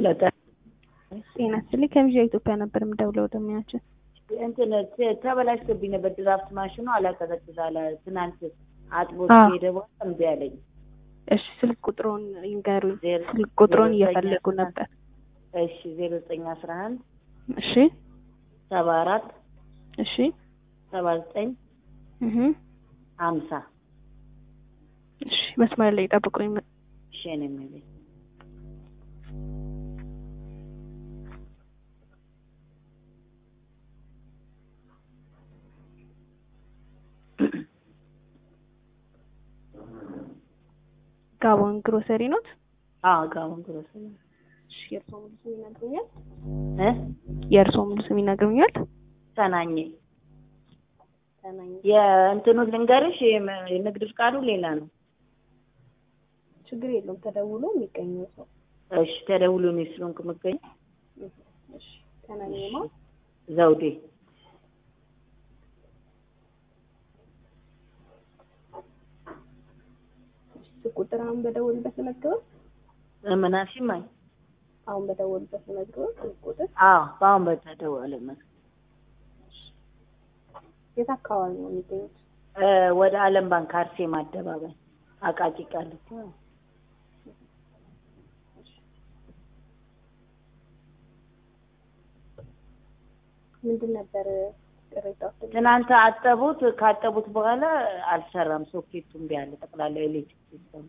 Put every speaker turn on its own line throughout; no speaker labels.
ሄሎ
ጤና ይስጥልኝ ከቪዛ ኢትዮጵያ ነበር የምደውለው ደሚያችን
እንትን ተ- ተበላሽቶብኝ ነበር ድራፍት ማሽኑ አላቀዘቅዝ አለ። ትናንት አጥቦ
አዎ።
ሄደ በኋላ እምቢ አለኝ።
እሺ ስልክ ቁጥሩን ይንገሩኝ
ዜሮ-
ስልክ ቁጥሩን
ዜሮ
እየፈለጉ
ዘጠኝ
ነበር
እሺ ዜሮ ዘጠኝ አስራ አንድ
እሺ
ሰባ አራት
እሺ
ሰባ ዘጠኝ
እህ
ሀምሳ
እሺ መስመር ላይ ጠብቁኝ
እሺ ነው የሚለኝ
ጋቦን ግሮሰሪ ኖት
አዎ ጋውን ግሮሰሪ
እሺ የእርስዎ ሙሉ ስም ይነግሩኛል
እ
የእርስዎ ሙሉ ስም ይነግሩኛል
ተናኘ
ተናኝ
የእንትኑን ልንገርሽ የም- የንግድ ፍቃዱ ሌላ ነው።
ችግር የለውም ተደውሎ የሚገኘው ሰው
እሺ ተደውሎ ነው ስለሆንኩ የምገኘው
እሺ ተናኝ ማ
ዘውዴ
ስልክ ቁጥር አሁን በደወሉበት መዝግበው
ምናሽ ማይ
አሁን በደወሉበት መዝግበው ስልክ ቁጥር
አዎ በአሁን በተደወለ መስ
የት አካባቢ ነው የሚገኙት
እ ወደ አለም ባንክ አርሴማ አደባባይ አቃቂ ቃሊቲ
ምንድን ነበር ቅሬታው
ትናንት አጠቡት። ካጠቡት በኋላ አልሰራም። ሶኬቱ እምቢ አለ። ጠቅላላ ኤሌክትሪክ ሲስተም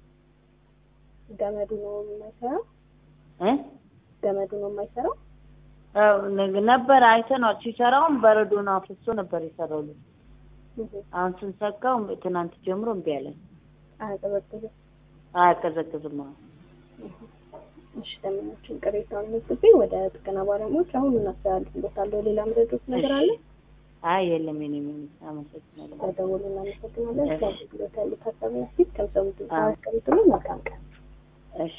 ገመዱ ነው የማይሰራው
እ
ገመዱ ነው የማይሰራው
አዎ፣ ነ- ነበር አይተነዋል። ሲሰራውም በረዶን አፍሶ ነበር የሰራው ልጅ። አሁን ስንሰካው ትናንት ጀምሮ እምቢ አለ።
አያቀዘቅዝም
አያቀዘቅዝም። አሁን
እሺ ደመኞችን ቅሬታውን መዝግቤ ወደ ጥገና ባለሙያዎች አሁን እናስተላልፍሎታለሁ ሌላ ምረዶት ነገር አለ
አይ የለም። የኔ ምን አመሰግናለሁ።
በደወሉ እናመሰግናለን ስለ አገልግሎት ያሉት ሀሳብ ፊት ከምሰሙት
አዎ።
አስቀምጡልን መልካም ቀን